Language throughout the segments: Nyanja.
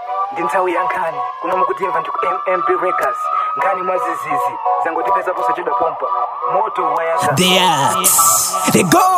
ndi nthawi ya nkhani kuno mukutimva ndi ku mmp records nkhani mwazizizi zangotipeza posachedwa pompa moto wayaka The axe. They go.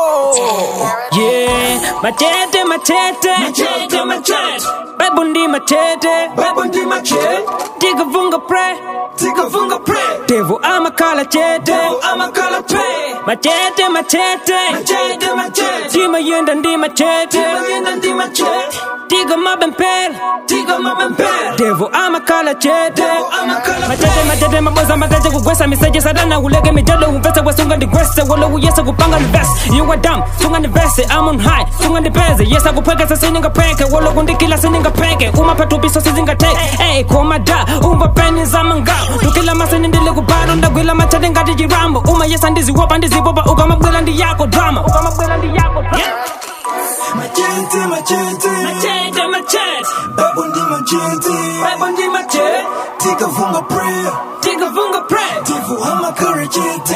Yeah, machete, machete, machete, machete. Bible ndi machete, Bible ndi machete. Tika funga pray, tika funga pray. Devil amakala chete, devil amakala pray. Machete, machete, machete, machete. Tima yenda ndi machete, tima yenda ndi machete. Tika mabempel, tika mabempel. Devil amakala chete, devil amakala machete, machete, maboza makaje kugwesa miseje sadana ulege mijado umvese wesunga ndigwese wolo uyese kupanga nivese you are dumb sunga nivese I'm on high sunga nipeze yesa kupwekesa siningapeke wolo kundikila siningapeke umapatupiso sizingateke ey komada umva peni zamanga tukila masini ndili kubalo ndagwila machete ngati chirambo uma yesa ndiziwopa ndizipopa ukamabwela ndi yako drama ukamabwela ndi yako drama Machete, machete, machete machete Bible ndi machete, Bible ndi machete tika funga prayer, tika funga pray devil ama karachete,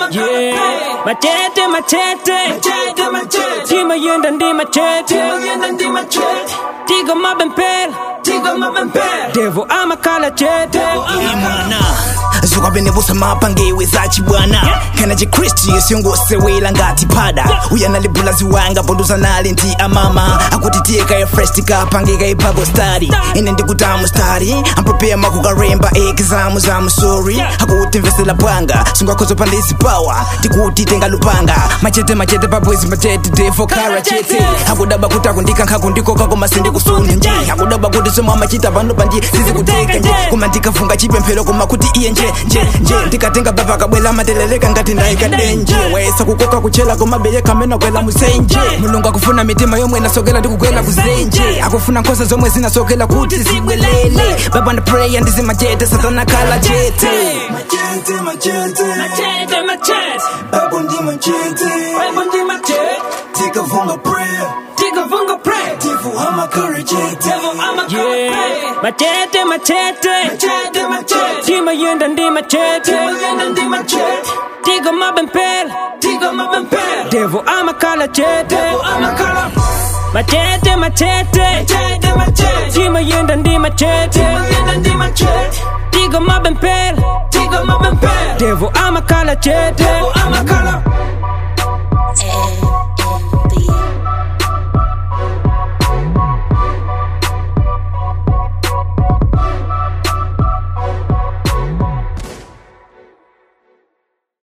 Yeah, machete machete machete machete tima yenda ndi machete tima yenda ndi machete tiga mabempel tiga mabempel devil amakala chete imwana zokwabenebusa mapangewe zachi bwana kana chikristi siyongosewela ngati pada uyanalibula ziwanga ponduza nali nti amama akuti tiye kaye fresh tikapangika ipapo stari ine ndikutamu stari amprepare makukaremba examu za musori akuti mvesela bwanga singakhozo pandisi power tikuti tenga lupanga machete machete pabwezi machete defo kara chete akudaba kuti akundika nkakundikoka koma sindikusuna nje akudaba kuti somwe amachita pano panje sizikuteka nje koma ndikafunga chipemphero koma kuti iye nje nje nje ndikatenga baba kabwela mateleleka ngati ndayikadenje wayesa kukoka kuchela koma beye kamena kwela musenje mulungu akufuna mitima yomwe inasokela ndikugwela kuzenje akufuna nkhosa zomwe zinasokela kuti zibwelele baba ndapreya ndizimachete satana kala chete machete, machete, machete machete Bible ndi machete, Bible ndi machete tika funga prayer, tiga funga pray devil ama karachete, Yeah, machete machete machete machete tima yenda ndi machete tima yenda ndi machete tiga mabempel tiga mabempel devil amakala chete devil amakala machete machete machete machete tima yenda ndi machete tima yenda ndi machete tiga mabempel tiga mabempel devil amakala chete devil amakala